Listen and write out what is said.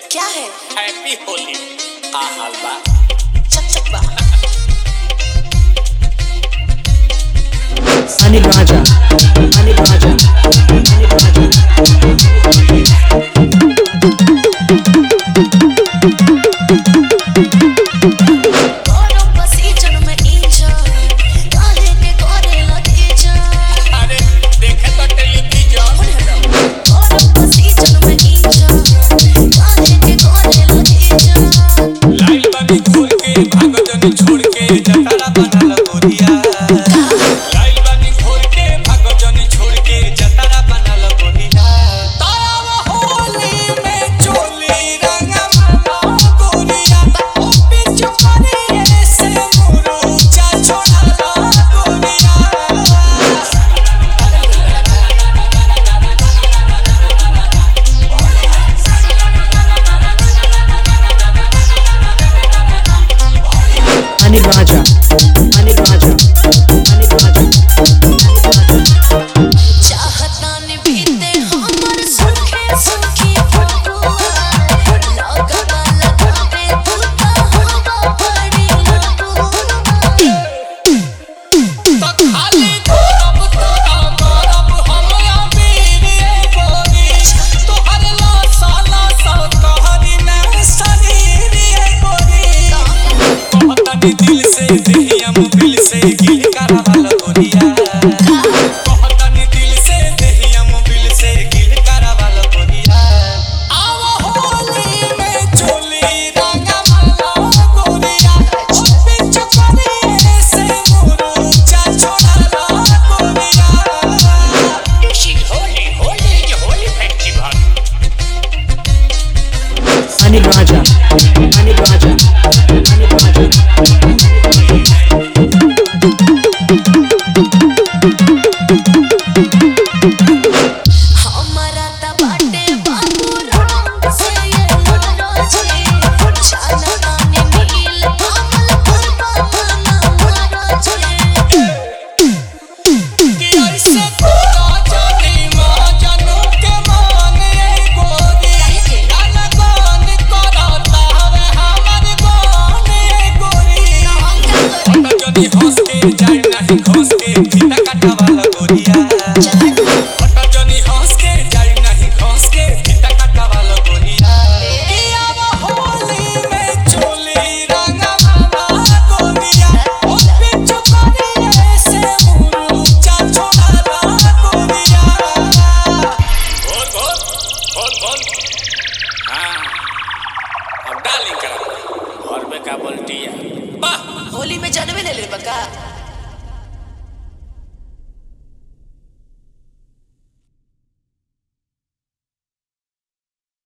क्या है हैप्पी होली का हाल बा चक चक बा Anil Raja. Anil Raja. Anil Raja. करो बसी जन में इंजन काहे के करे लगे जान अरे देखे तो टेलीविजन करो बसी जन में इंजन काहे के करे लगे जान लाइल बानी घूर के भागो जन छोड़ के जतारा बनल गोरिया लाइल बानी घूर के भागो जन छोड़ के जतारा बनल गोरिया तारा होली में चोली रंगा माला गोरिया ओ पिच करे से मुरुचा छोड़ा गोरिया Anil Raja. Anil Raja. Anil Raja. चाहता ने बीते हमर सुखे सुखी फगुआ लगवा लगावे तू तो हवा पड़ी लगुआ तो खाली गरम तोरा गरम हमरा बीरे गोरी तोहर लासा लासा कहरी में शरीर ये गोरी कहतनी दिल से देहिया मोबिल से गिल करावल गोरिया कहतनी दिल से देहिया मोबिल से गिल करावल गोरिया आव होली में चोली रंगा माला गोरिया ओ बिच करे से मुरुचा छोड़ा गोरिया होली होली ये Holi festival Anil Raja. Anil Raja. Anil Raja. हमारा त बाटे बाबू रंग से ये मनोजी जाना ताने नील कमल पर बाबा मनोजी कि ऐसे तोरा जानी माँ जानू के माने गोरी गाना गान करता हवे हमर गाने गोरी हट जदी हंस के जाई नहीं घोंस के फीता कटावाला गोरिया हट जदी हंस के जाई नहीं घोंस के फीता कटावाला गोरिया कि अब होली में चोली रंगा माला गोरिया ओ बिच करे से मुरुचा छोड़ा गोरिया बोल बोल बोल बोल हाँ अब डालिंग करा घर में का बोलती है वाह होली में जानवे ले ले बका